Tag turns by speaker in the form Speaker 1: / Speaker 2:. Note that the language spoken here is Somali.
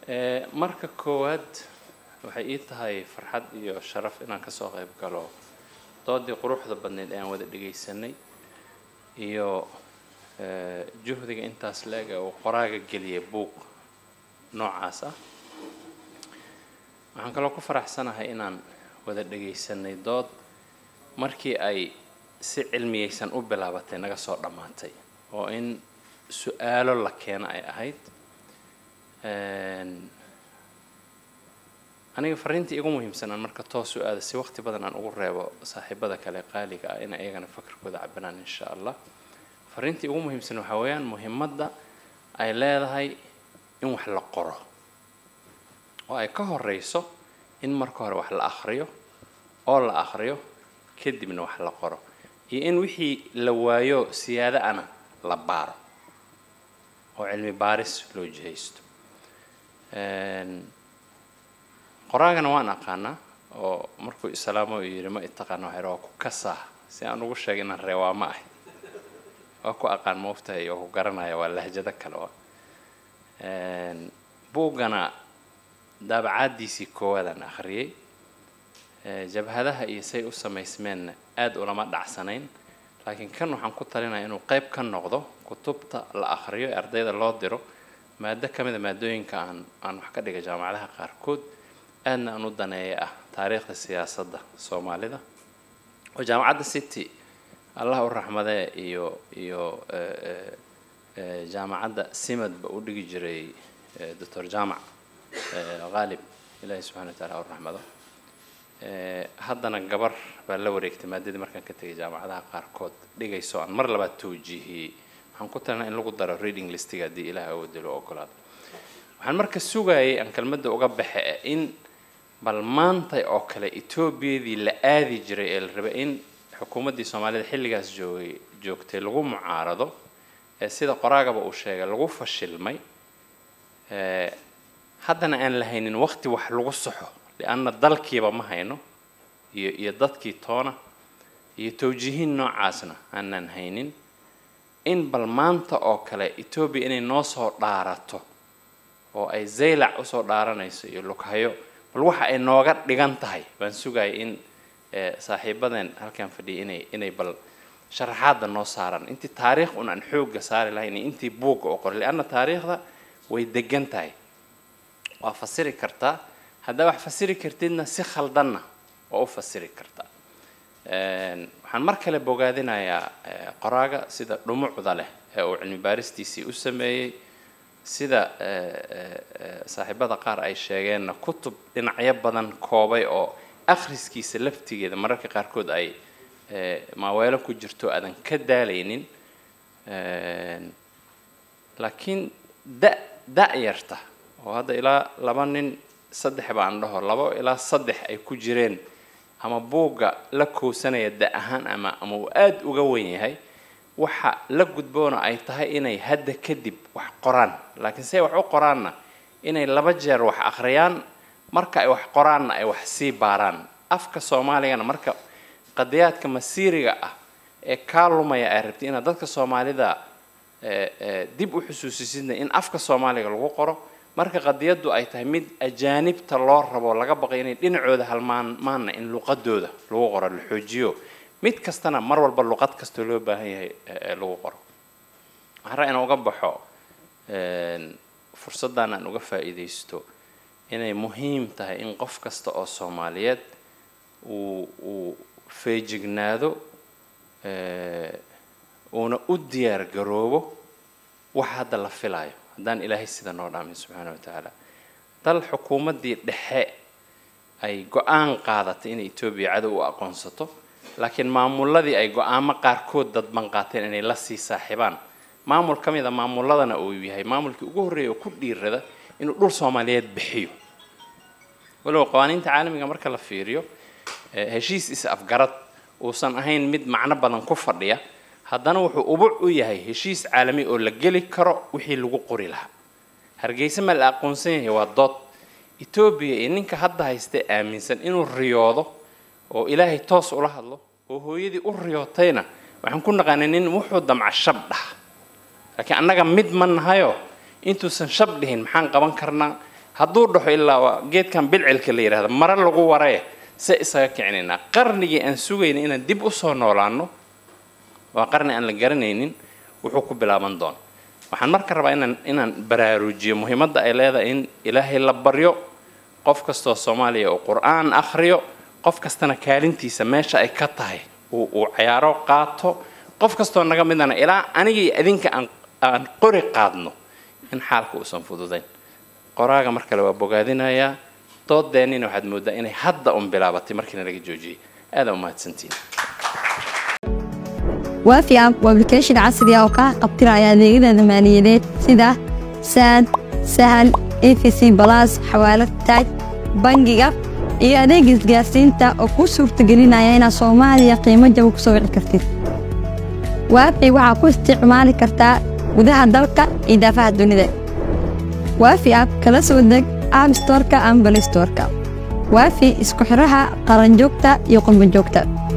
Speaker 1: Eh, marka koowaad waxay ii tahay farxad iyo sharaf inaan kasoo qayb galo doodii quruxda badneyd ee aan wada dhegaysanay iyo eh, juhdiga intaas la-eg ee uu qoraaga geliyay buug noocaas ah waxaan kaloo ku faraxsanahay inaan wada dhegaysanay dood markii ay si cilmiyeysan u bilaabatay naga soo dhammaatay oo in su-aalo la keeno ay ahayd Een, aniga fariintii igu muhiimsanaan marka toos u aada si waqti badan aan ugu reebo saaxiibada kale qaaliga ah in iyagana fakarkooda cabiraan insha allah fariintii ugu muhiimsan waxaa weeyaan muhiimadda ay leedahay in wax la qoro oo ay ka horeyso in marka hore wax la akhriyo oo la akhriyo kadibna wax la qoro iyo in wixii la waayo siyaado ana la baaro oo cilmi baaris loo jihaysto Een, qoraagana waan aqaanaa oo markuu islaamo uu yidhi ma itaqaana waxaa waa ku kasaa si aan ugu sheegay inaan reewaa ma ahay waa ku aqaan maoftahay oo ku garanaya waa lahjado kale waa Een, buuggana daabacaadiisii koowaadaan akhriyey Ee, jabhadaha iyo say u samaysmeenna aad ulama dhacsanayn laakiin kan waxaan ku talinaya inuu qayb ka noqdo kutubta la akhriyo ee ardayda loo diro maado ka mid a maadooyinka aan aan wax ka dhigay jaamacadaha qaarkood aadna aan u daneeya ah taariikhda siyaasadda soomaalida oo jaamacadda city allah u raxmadee iyo iyo eh, eh, eh, jaamacadda simadba u dhigi jiray eh, doctor jaamac eh, qaalib ilaahi subxana wa taala ha u raxmado Eh, haddana gabar baa la wareegtay maadadii markaan ka tegay jaamacadaha qaarkood dhigayso aan mar labaad tawjiihiyey waxaan ku talinaa in lagu daro reading listiga haddii ilaah awoodi loo ogolaado waxaan marka sugayay aan kelmadda uga baxe eh, in bal maantay oo kale etoobiyadii la aadi jiray ee la rabay in xukuumaddii soomaalida xilligaas joogay joogtay lagu mucaarado ee sida qoraagaba uu sheegay lagu fashilmay Eh, haddana aan la haynin waqti wax lagu saxo lianna dalkiiba ma hayno iyo iyo dadkii toona iyo tawjiihin noocaasna aanan haynin in bal maanta oo kale etoobiya inay noo soo dhaarato oo ay zaylac usoo dhaaranayso iyo lughayo bal waxa ay nooga dhigan tahay baan sugaya in eh, saaxiibadeen halkan fadhiya inay inay bal sharaxaadda noo saaran intii taariikh un aan xoogga saari lahayn iyo intii buugga oo qoray lianna taariikhda way degan tahay waa fasiri kartaa haddaa wax fasiri kartidna si khaldanna waa u fasiri kartaa Een, waxaan mar kale bogaadinayaa eh, qoraaga sida dhumucda leh ee uu cilmi baaristiisii u sameeyey sida eh, eh, eh, saaxiibada qaar ay sheegeenna kutub dhinacyo badan koobay oo akhriskiisa laftigeeda mararka qaarkood ay eh, maaweelo ku jirto aadan ka daalaynin Een, laakiin da da-yarta oo hadda ilaa laba nin saddex baan dhaho labo ilaa saddex ay ku jireen ama buugga la koosanaya da ahaan ama ama uu aada uga wen yahay waxa la gudboona ay tahay inay hadda kadib wax qoraan laakiin se wax u qoraanna inay laba jeer wax akhriyaan marka ay wax qoraanna ay wax sii baaraan afka soomaaligana marka qadiyaadka masiiriga ah ee kaa lumaya ay rabtay inaad dadka soomaalida eh, eh, dib u xusuusisidna in afka soomaaliga lagu qoro marka qadiyaddu ay tahay mid ajaanibta loo rabo laga baqay inay dhinacooda halmaanmaana in luqadooda lagu qoro la xoojiyo mid kastana mar walba luqad kastoo loo baahan yahay eh, eh, lagu qoro waxaan rabaa inaan uga baxo een, fursaddan aan uga faa'iidaysto inay muhiim tahay in qof kasta oo soomaaliyeed uu uu feejignaado eh, uuna u diyaar garoobo wax hadda la filaayo haddaan ilaahay sida noo dhaamin subxaana wa tacaala dal xukuumaddii dhexe ay go-aan qaadatay inay etoobiya cadow u aqoonsato laakiin maamuladii ay go-aamo qaarkood dadban qaateen inay la sii saaxiibaan maamul ka mid a maamuladana uu yahay maamulkii ugu horreeya oo ku dhiirada inuu dhul soomaaliyeed bixiyo walow qawaaniinta caalamiga marka la fiiriyo eh, heshiis is afgarad uusan ahayn mid macno badan ku fadhiya haddana wuxuu ubuc u yahay heshiis caalami oo la geli karo wixii lagu qori lahaa hargeysa ma la aqoonsan yahay waa dood etoobiya iyo ninka hadda haystee aaminsan inuu riyoodo oo ilaahay toos ula hadlo oo hooyadii u riyootayna waxaan ku naqaanay nin wuxuu damca shab dhaha laakiin annaga mid ma nahayo intuusan shab dhihin maxaan qaban karnaa hadduu dhaxo ilaa waa geedkan bilcilka la yidhahda mare lagu waree se isaga kicinaynaa qarnigii aan sugayna inaan dib usoo noolaano waa qarni aan la garanaynin wuxuu ku bilaaban doona waxaan marka rabaa inaan inaan baraarujiyo muhiimadda ay leedahay in ilaahay la baryo qof kastoo soomaaliya uu qur-aan akhriyo qof kastana kaalintiisa meesha ay ka tahay uu uu cayaaro qaato qof kastoo naga midana ilaa aniga iyo idinka aan aan qori qaadno in xaalka uusan fududayn qoraaga mar kale waa bogaadinayaa doodeennina waxaad mooddaa inay hadda un bilaabatay markiina laga joojiyey aadaa umahadsantiin
Speaker 2: waafi app waa application casri ah oo kaa qabtiraya adeegyada maaliyadeed sida saad sahal efc balas xawaalad taaj bangiga iyo adeeg isgaarsiinta oo kuu suurtagelinaya inaad soomaaliya qiimo jaba ku soo wici kartid waafi waxaa ku isticmaali kartaa gudaha dalka iyo daafaha dunida waafi app kala soo deg app storeka ama balistoreka waafi isku xidhaha qaranjoogta iyo qurbanjoogta